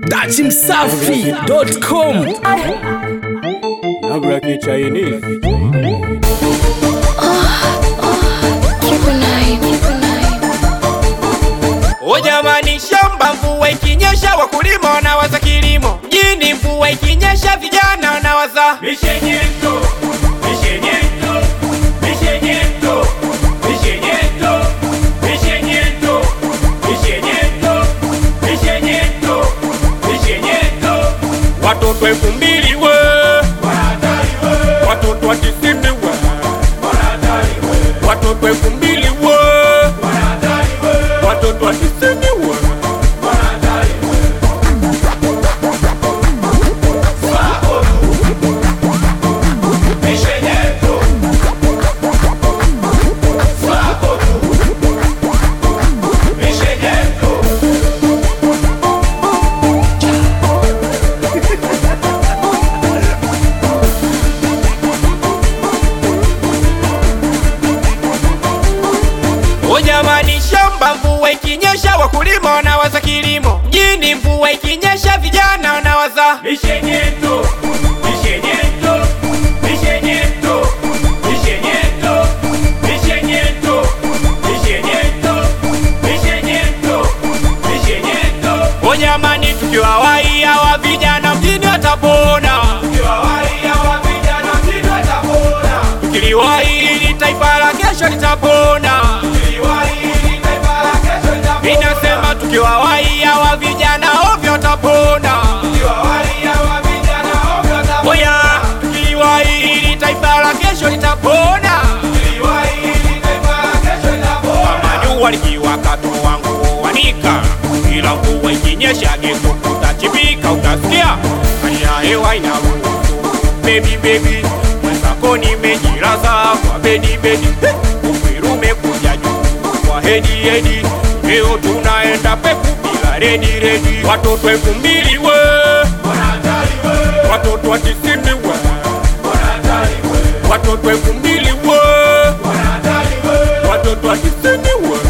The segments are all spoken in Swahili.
dachimsafi.com Nabra Chinese. O jamani, shamba mvua ikinyesha, wakulima wanawaza kilimo. Mjini mvua ikinyesha, vijana wanawaza mishenyento, mishenyento, mishenyento, mishenyento, mishenyento, mishenyento, mishenyento, mishenyento. Watoto elfu mbili we watoto wa tisini we watoto elfu mbili we watoto wa tisini we O jamani, shamba mvua ikinyesha, wakulima wanawaza kilimo. Mjini mvua ikinyesha, vijana wanawaza mishenyento, mishenyento, mishenyento, mishenyento, mishenyento, mishenyento, mishenyento, mishenyento. O jamani, tukiwa wai hawa vijana mjini watapona, tukiliwai ili taifa la kesho litapona. Inasema tukiwa wai hawa vijana ovyo watapona. Oya, tukiwai ili taifa la kesho litapona. Kama jua likiwaka tu wangu wanika, ila mvua ikinyesha geto kutachipika, utasikia hali ya hewa inaruhusu. Baby baby, mwenzako nimejilaza kwa bedi bedi, uperu umekuja juu kwa hedi hedi, leo tunaenda peku bila redi redi, watoto elfu mbili we watoto wa tisini we watoto elfu mbili we watoto wa tisini we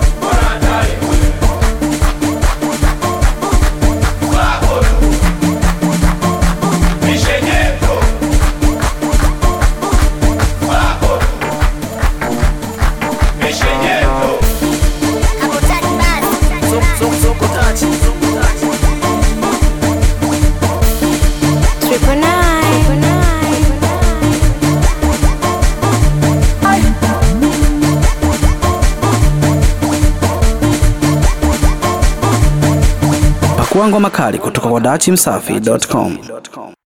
Triple nine. pakuangwa makali kutoka kwa dachimsafi.com